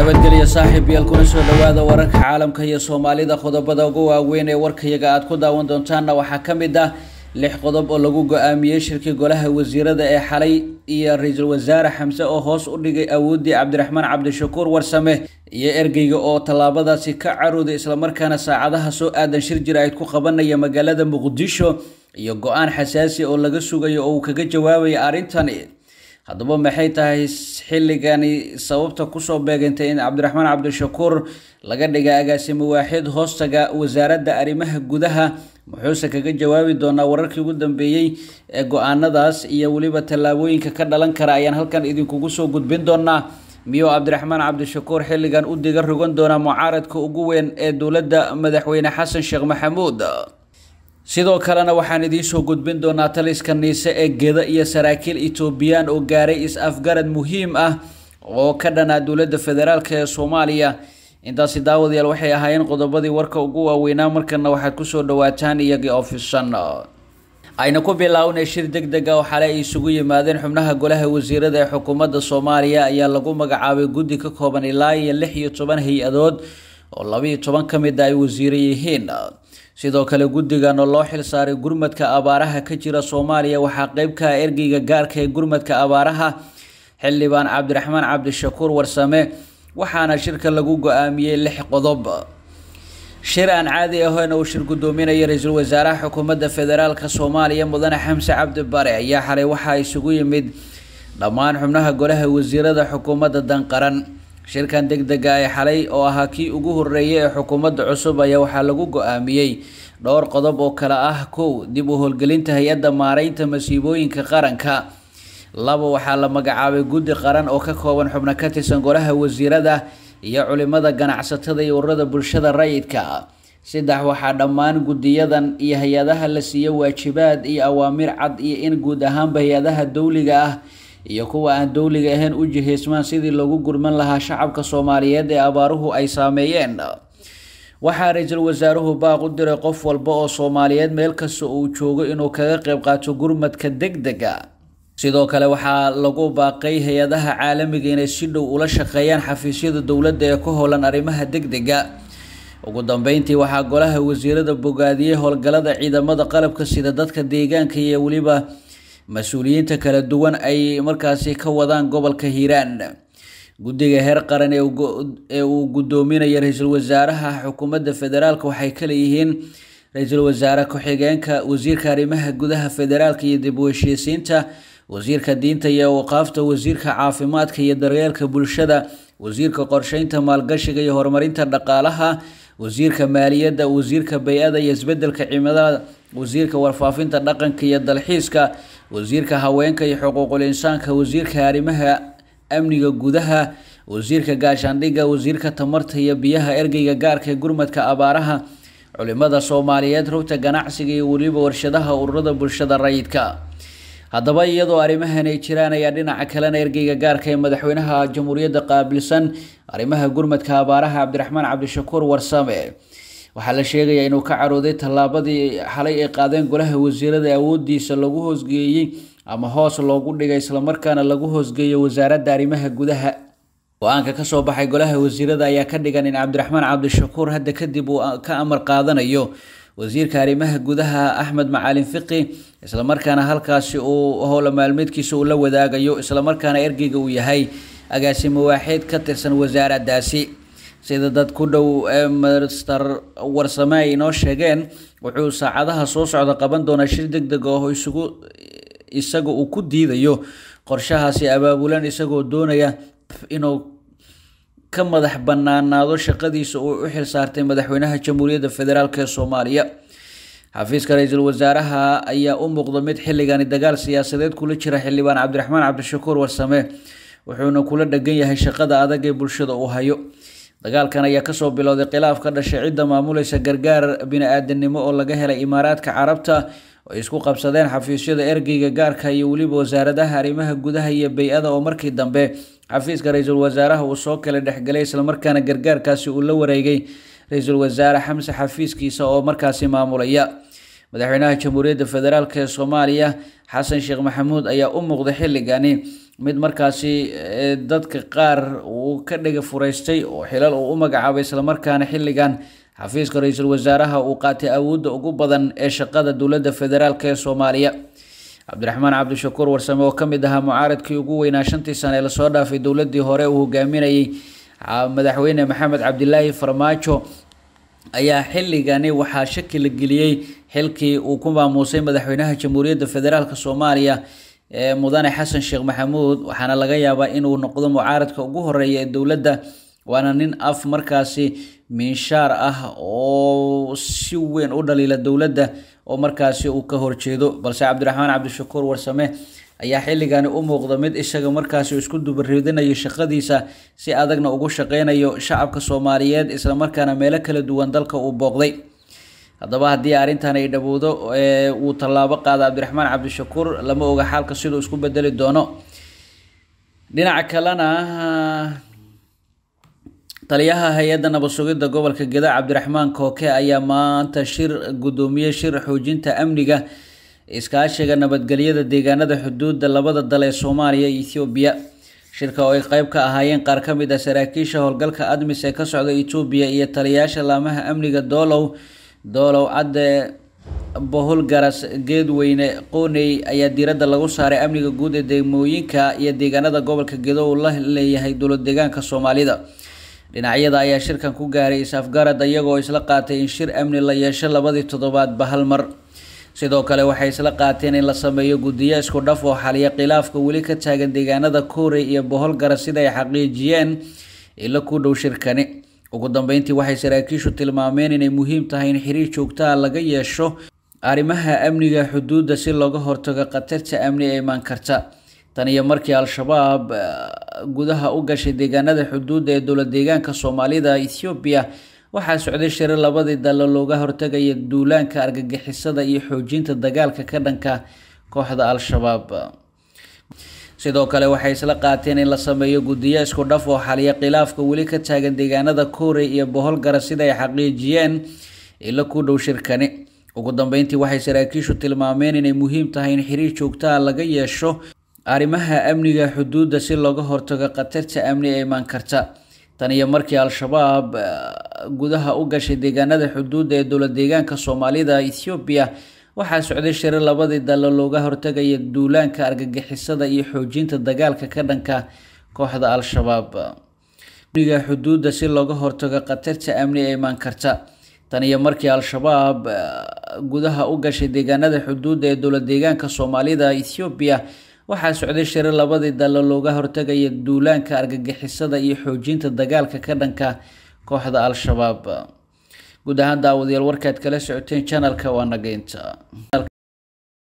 nabadgelyo saaxiib yaal kuna soo dhowaada wararka caalamka iyo soomaalida qodobada ugu waaweyn ee warkayaga aad ku daawan doontaanna waxaa ka mid ah lix qodob oo lagu go-aamiyey shirkii golaha wasiirada ee xalay iyo ra-iisul wasaare xamse oo hoos u dhigay awooddii cabdiraxmaan cabdishakuur warsame iyo ergeyga oo tallaabadaasi ka carooday islamarkaana saacadaha soo aadan shir jir ayd ku qabanaya magaalada muqdisho iyo go-aan xasaasi oo laga sugayo oo uu kaga jawaabaya arrintani haddaba maxay tahay xilligani sababta kusoo beegantay in cabdiraxmaan cabdishakuur laga dhiga agaasimo waaxid hoostaga wasaaradda arrimaha gudaha muxuuse kaga jawaabi doonaa wararkii ugu dambeeyey ee go-aanadaas iyo weliba tallaabooyinka ka dhalan kara ayaan halkan idinkugu soo gudbin doonaa miyuu cabdiraxmaan cabdishakuur xilligan u diga rogan doonaa mucaaradka ugu weyn ee dowladda madaxweyne xasan sheekh maxamuud sidoo kalena waxaan idiin soo gudbin doonaa taliska niise ee geda iyo saraakiil etoobiyaan oo gaaray is-afgarad muhiim ah oo ka dhanaa dowladda federaalk ee soomaaliya intaasi daawadayaal waxay ahaayeen qodobadii warka ugu waaweynaa markana waxaad kusoo dhawaataan iyagii ofisan ayna ku bilownay shir deg deg a oo xalay ay isugu yimaadeen xubnaha golaha wasiirada ee xukuumadda soomaaliya ayaa lagu magacaabay guddi ka kooban ilaa iyo lix iyo toban hay-adood oo labaiyo toban ka mid a ay wasiiro yihiin sidoo kale guddigan oo loo xil saaray gurmadka abaaraha ka jira soomaaliya waxaa qeyb ka ah ergeyga gaarka ee gurmadka abaaraha xildhibaan cabdiraxmaan cabdishakuur warsame waxaana shirka lagu go-aamiyey lix qodob shir aan caadi ahayn uu shir guddoominaya ra-iisul wasaaraha xukuumadda federaalk soomaaliya mudane xamse cabdi bare ayaa xalay waxaa isugu yimid dhammaan xubnaha golaha wasiirada xukuumadda danqaran shirkan deg dega ee xalay oo ahaa kii ugu horeeyay ee xukuumadda cusub ayaa waxaa lagu go-aamiyey dhowr qodob oo kale ah kow dib u howlgelinta hay-adda maareynta masiibooyinka qaranka laba waxaa la magacaabay guddi qaran oo ka kooban xubno ka tirsan golaha wasiirada iyo culimada ganacsatada iyo ururada bulshada rayidka saddex waxaa dhammaan guddiyadan iyo hay-adaha la siiyo waajibaad iyo awaamir cad iyo in guud ahaanba hay-adaha dowliga ah iyo kuwa aan dowliga ahayn u jihaysmaan sidii loogu gurman lahaa shacabka soomaaliyeed ee abaaruhu ay saameeyeen waxaa ra-iisul wasaaruhu baaq u diray qof walba oo soomaaliyeed meel kasta uu joogo inuu kaga qeyb qaato gurmadka deg dega sidoo kale waxaa lagu baaqay hay-adaha caalamiga inay si dhow ula shaqeeyaan xafiisyada dowladda ee ku howlan arrimaha deg dega ugu dambeyntii waxaa golaha wasiirada bogaadiyey howlgalada ciidamada qalabka sida dadka deegaanka iyo weliba mas-uuliyiinta kala duwan ay markaasi ka wadaan gobolka hiiraan guddiga heer qaran ee uu guddoominaya ra-iisul wasaaraha xukuumadda federaalk waxay kaleeyihiin ra-iisul wasaare ku-xigeenka wasiirka arrimaha gudaha federaalka iyo dib u heshiisiinta wasiirka diinta iyo waqaafta wasiirka caafimaadka iyo daryeelka bulshada wasiirka qorsheynta maalgashiga iyo horumarinta dhaqaalaha wasiirka maaliyadda wasiirka bay-ada iyo isbedelka cimilada wasiirka warfaafinta dhaqanka iyo dalxiiska wasiirka haweenka iyo xuquuqul insaanka wasiirka arrimaha amniga gudaha wasiirka gaashaandhigga wasiirka tamarta iyo biyaha ergeyga gaarka ee gurmadka abaaraha culimada soomaaliyeed rugta ganacsiga iyo weliba warshadaha ururada bulshada rayidka haddaba iyadoo arrimahan ay jiraan ayaa dhinaca kalena ergeyga gaarka ee madaxweynaha jamhuuriyadda qaabilsan arrimaha gurmadka abaaraha cabdiraxmaan cabdishakuur warsame waxaa la sheegayaa inuu ka carooday tallaabadii xalay ay qaadeen golaha wasiirada awoodiisa lagu hoosgeeyey ama hoos loogu dhigay islamarkaana lagu hoosgeeyo wasaaradda arrimaha gudaha go-aanka kasoo baxay golaha wasiirada ayaa ka dhigan in cabdiraxmaan cabdishakuur hadda kadib uu ka amar qaadanayo wasiirka arrimaha gudaha axmed macalin fiqi islamarkaana halkaasi uu howla maalmeedkiisa uu la wadaagayo islamarkaana ergeyga uu yahay agaasimo waaxeed ka tirsan wasaaraddaasi sida dad ku dhow ee master warsame ay inoo sheegeen wuxuu saacadaha soo socda qaban doonaa shir deg deg oo isugu isaga uu ku diidayo qorshahaasi abaabulan isagoo doonaya inuu ka madax banaanaado shaqadiisa uu u xil saartay madaxweynaha jamhuuriyadda federaalk ee soomaaliya xafiiska ra-iisul wasaaraha ayaa u muuqda mid xilligani dagaal siyaasadeed kula jira xildhibaan cabdiraxmaan cabdishakuur warsame wuxuuna kula dhegan yahay shaqada adag ee bulshada uu hayo dagaalkan ayaa kasoo bilowday khilaaf ka dhashay cidda maamulaysa gargaar bini-aadanimo oo laga helay imaaraadka carabta oo isku qabsadeen xafiisyada ergeyga gaarka iyo weliba wasaaradaha arrimaha gudaha iyo bay-ada oo markii dambe xafiiska ra-iisul wasaaraha uu soo kala dhexgelay islamarkaana gargaarkaasi uu la wareegay ra-iisul wasaare xamse xafiiskiisa oo markaasi maamulaya madaxweynaha jamhuuriyadda federaalk ee soomaaliya xasan sheekh maxamuud ayaa u muuqday xilligani mid markaasi dadka qaar uu ka dhega fureystay oo xilal uu u magacaabay islamarkaana xilligan xafiiska ra-iisul wasaaraha uu qaatay awoodda ugu badan ee shaqada dowladda federaalk ee soomaaliya cabdiraxmaan cabdishakuur warsame oo ka mid ahaa mucaaradkii ugu weynaa shantii sane ee lasoo dhaafay dowladii hore uu hogaaminayay madaxweyne maxamed cabdilaahi farmaajo ayaa xilligani waxaa shaki la geliyey xilkii uu ku maamuusay madaxweynaha jamhuuriyadda federaalk soomaaliya ee mudane xasan sheekh maxamuud waxaana laga yaabaa inuu noqdo mucaaradka ugu horeeya ee dowladda waana nin af markaasi miinshaar ah oo si weyn u dhaliila dowladda oo markaasi uu ka horjeedo balse cabdiraxmaan cabdishakuur warsame ayaa xilligani u muuqda mid isaga markaasi isku dubaridinayo shaqadiisa si adagna ugu shaqeynayo shacabka soomaaliyeed islamarkaana meelo kala duwan dalka uu booqday haddaba haddii arrintan ay dhowowdo uu tallaabo qaada cabdiraxmaan cabdishakuur lama oga xaalka siduu isku bedeli doono dhinaca kalena taliyaha hay-adda nabad sugidda gobolka geda cabdiraxmaan kooke ayaa maanta shir guddoomiyey shir xoojinta amniga iskaashiga nabadgelyada deegaanada xuduudda labada dal ee soomaaliya iyo ethoobiya shirka oo ay qeyb ka ahaayeen qaar ka mid ah saraakiisha howlgalka admis ee ka socda etoobiya iyo taliyayaasha laamaha amniga doolow doolow cadde bohol garas geedweyne qooney ayaa diiradda lagu saaray amniga guud ee degmooyinka iyo deegaanada gobolka gedo uu la leeyahay dowlad deegaanka soomaalida dhinacyada ayaa shirkan ku gaaray is-afgarad iyagoo isla qaatay in shir amni la yeesho labadii toddobaadba hal mar sidoo kale waxay isla qaateen in la sameeyo guddiyo isku dhaf oo xaliya khilaafka weli ka taagan deegaanada koorey iyo bohol garas sida ay xaqiijiyeen ilo ku dhow shirkani ugu dambeyntii waxay saraakiishu tilmaameen inay muhiim tahay in xiriir joogtaha laga yeesho arrimaha amniga xuduudda si looga hortago khatarta amni ee imaan karta tan iyo markii al-shabaab gudaha u gashay deegaanada xuduudda ee dowlad deegaanka soomaalida ethoobiya waxaa socday shiro labadii dalo looga hortagaya duulaanka argagixisada iyo xoojinta dagaalka ka dhanka kooxda al-shabaab sidoo kale waxay isla qaateen in la sameeyo guddiyo isku dhaf oo xaliya khilaafka weli ka taagan deegaanada koorey iyo bohol garas sida ay xaqiijiyeen ilo ku dhow shirkani ugu dambeyntii waxay saraakiishu tilmaameen inay muhiim tahay in xiriir joogtaha laga yeesho arrimaha amniga xuduudda si looga hortago khatarta amni ee imaan karta tan iyo markii al-shabaab gudaha u gashay deegaanada xuduudda ee dowlad deegaanka soomaalida ethoobiya waxaa socday shiro labadii dalo looga hortagaya duulaanka argagixisada iyo xoojinta dagaalka ka dhanka kooxda al-shabaab amniga xuduudda si looga hortago khatarta amni ee imaan karta tan iyo markii al-shabaab gudaha u gashay deegaanada xuduudda ee dowlad deegaanka soomaalida ethoobiya waxaa socday shiro labadii dalo looga hortagaya duulaanka argagixisada iyo xoojinta dagaalka ka dhanka kooxda al-shabaab guud ahaan daawadayaal warkaad kala socoteen janalka waa nageynta